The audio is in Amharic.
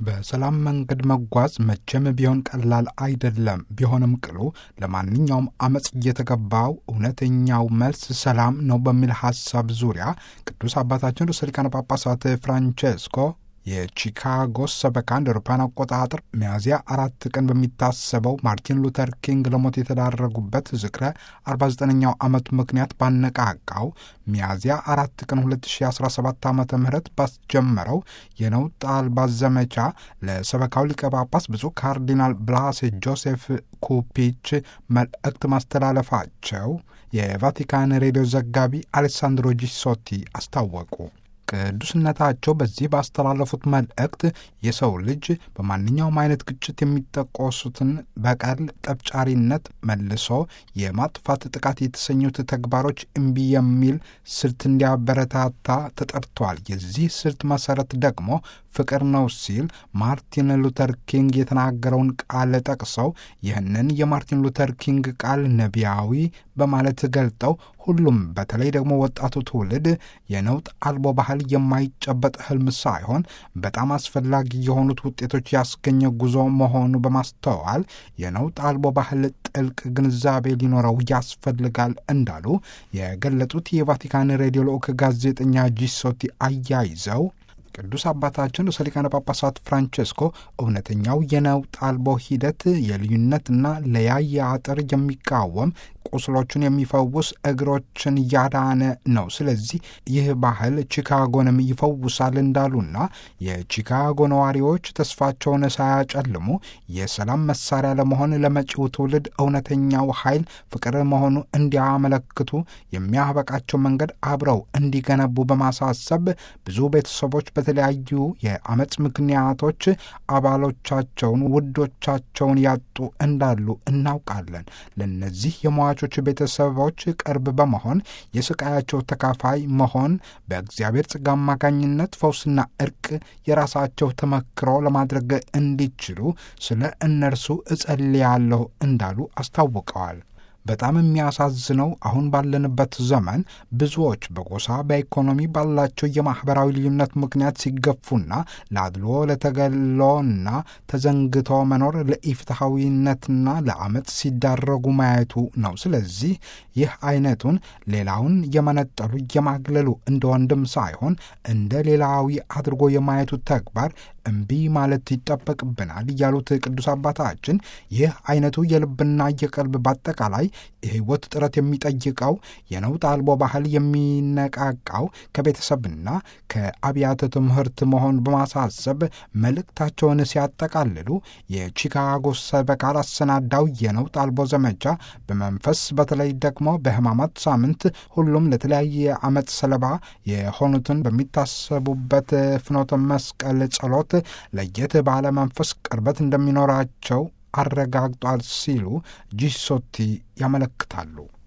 በሰላም መንገድ መጓዝ መቼም ቢሆን ቀላል አይደለም። ቢሆንም ቅሉ ለማንኛውም አመፅ እየተገባው እውነተኛው መልስ ሰላም ነው በሚል ሐሳብ ዙሪያ ቅዱስ አባታችን ርዕሰ ሊቃነ ጳጳሳት ፍራንቼስኮ የቺካጎ ሰበካ እንደ አውሮፓውያን አቆጣጠር ሚያዝያ አራት ቀን በሚታሰበው ማርቲን ሉተር ኪንግ ለሞት የተዳረጉበት ዝክረ 49ኛው ዓመት ምክንያት ባነቃቃው ሚያዝያ አራት ቀን 2017 ዓ ም ባስጀመረው የነውጥ አልባ ዘመቻ ለሰበካው ሊቀ ጳጳስ ብፁዕ ካርዲናል ብላሴ ጆሴፍ ኩፒች መልእክት ማስተላለፋቸው የቫቲካን ሬዲዮ ዘጋቢ አሌሳንድሮ ጂሶቲ አስታወቁ። ቅዱስነታቸው በዚህ ባስተላለፉት መልእክት የሰው ልጅ በማንኛውም አይነት ግጭት የሚጠቆሱትን በቀል፣ ጠብጫሪነት፣ መልሶ የማጥፋት ጥቃት የተሰኙት ተግባሮች እምቢ የሚል ስልት እንዲያበረታታ ተጠርቷል። የዚህ ስልት መሰረት ደግሞ ፍቅር ነው ሲል ማርቲን ሉተር ኪንግ የተናገረውን ቃል ጠቅሰው ይህንን የማርቲን ሉተር ኪንግ ቃል ነቢያዊ በማለት ገልጠው ሁሉም በተለይ ደግሞ ወጣቱ ትውልድ የነውጥ አልቦ ባህል የማይጨበጥ ህልም ሳይሆን በጣም አስፈላጊ የሆኑት ውጤቶች ያስገኘ ጉዞ መሆኑ በማስተዋል የነውጥ አልቦ ባህል ጥልቅ ግንዛቤ ሊኖረው ያስፈልጋል እንዳሉ የገለጹት የቫቲካን ሬዲዮ ልዑክ ጋዜጠኛ ጂሶቲ አያይዘው ቅዱስ አባታችን ርዕሰ ሊቃነ ጳጳሳት ፍራንቼስኮ እውነተኛው የነውጥ አልቦ ሂደት የልዩነትና ለያየ አጥር የሚቃወም ቁስሎቹን የሚፈውስ እግሮችን ያዳነ ነው። ስለዚህ ይህ ባህል ቺካጎንም ይፈውሳል እንዳሉና የቺካጎ ነዋሪዎች ተስፋቸውን ሳያጨልሙ የሰላም መሳሪያ ለመሆን ለመጪው ትውልድ እውነተኛው ኃይል ፍቅር መሆኑ እንዲያመለክቱ የሚያበቃቸው መንገድ አብረው እንዲገነቡ በማሳሰብ ብዙ ቤተሰቦች በተለያዩ የአመፅ ምክንያቶች አባሎቻቸውን፣ ውዶቻቸውን ያጡ እንዳሉ እናውቃለን። ለነዚህ የሟቾች ቤተሰቦች ቅርብ በመሆን የስቃያቸው ተካፋይ መሆን በእግዚአብሔር ጸጋ አማካኝነት ፈውስና እርቅ የራሳቸው ተመክሮ ለማድረግ እንዲችሉ ስለ እነርሱ እጸልያለሁ እንዳሉ አስታውቀዋል። በጣም የሚያሳዝነው አሁን ባለንበት ዘመን ብዙዎች በጎሳ በኢኮኖሚ ባላቸው የማኅበራዊ ልዩነት ምክንያት ሲገፉና ለአድሎ ለተገሎና ተዘንግቶ መኖር ለኢፍትሐዊነትና ለአመፅ ሲዳረጉ ማየቱ ነው። ስለዚህ ይህ አይነቱን ሌላውን የመነጠሉ የማግለሉ እንደ ወንድም ሳይሆን እንደ ሌላዊ አድርጎ የማየቱ ተግባር እምቢ ማለት ይጠበቅብናል ያሉት ቅዱስ አባታችን ይህ አይነቱ የልብና የቀልብ በአጠቃላይ የሕይወት ጥረት የሚጠይቀው የነውጥ አልቦ ባህል የሚነቃቃው ከቤተሰብና ከአብያተ ትምህርት መሆን በማሳሰብ መልእክታቸውን ሲያጠቃልሉ የቺካጎ ሰበካ ላሰናዳው የነውጥ አልቦ ዘመቻ በመንፈስ በተለይ ደግሞ በሕማማት ሳምንት ሁሉም ለተለያየ ዓመት ሰለባ የሆኑትን በሚታሰቡበት ፍኖተ መስቀል ጸሎት ለየት ባለ መንፈስ ቅርበት እንደሚኖራቸው አረጋግጧል ሲሉ ጂሶቲ ያመለክታሉ።